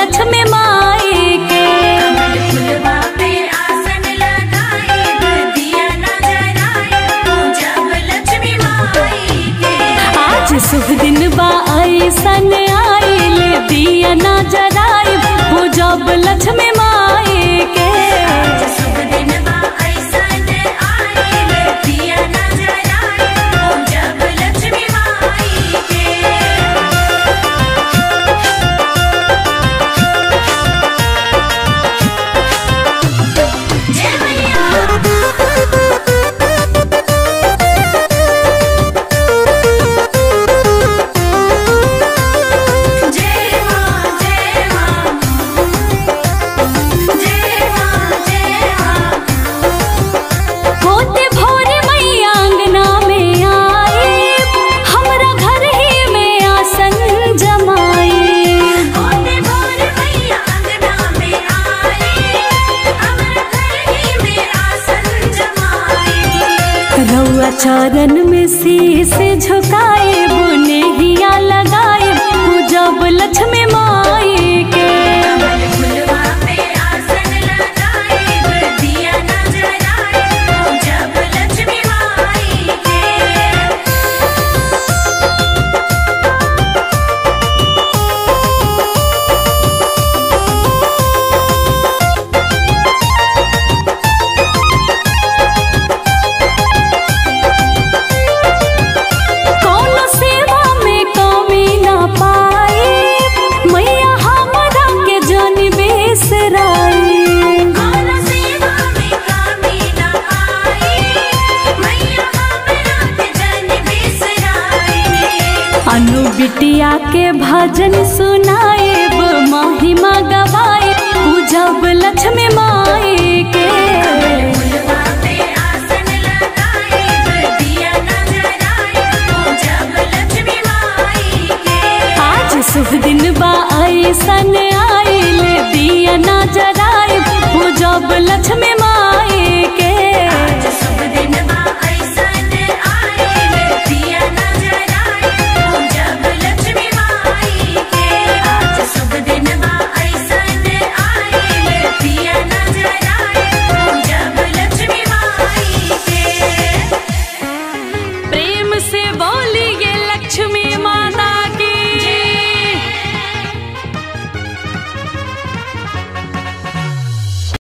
लक्ष्मी माई के कमल फुलवा पे आसन लगाएब दिया न जराएब पूजब लक्ष्मी माई के आज शुभ दिन बा ऐसन आइल दिया ना जराई पूजब लक्ष्मी माई के आज शुभ दिन बा ऐसन आइल दिया न जराएब पूजब लक्ष्मी माई के जय मैया जय मां जय मां जय मां जय मां होते भोरे मैया अंगना में आए हमरा घर ही में आसन जमाए होते भोर मैया अंगना में आए अमर घर ही में आसन जमाए रउआ चरण में शीश झुकाए बुने हिया लगाए पूजब लक्ष्मी माई के कमल फुलवा पे आसन लगाएब दिया न जराएब पूजब लक्ष्मी माई के कौनो सेवा में कमी ना पाए मैया हमरा के जन बेसराई कौन सेवा में कमी न आए मैया हमरा के जन बिसराए अनु बिटिया के भजन सुनाएब महिमा गवाए पूजब लक्ष्मी माई के फुलवा पे आसन लगाएब दिया न जराएब पूजब लक्ष्मी माई के आज शुभ दिन बा ऐसन आइल दिया ना जराए पूजब लक्ष्मी माई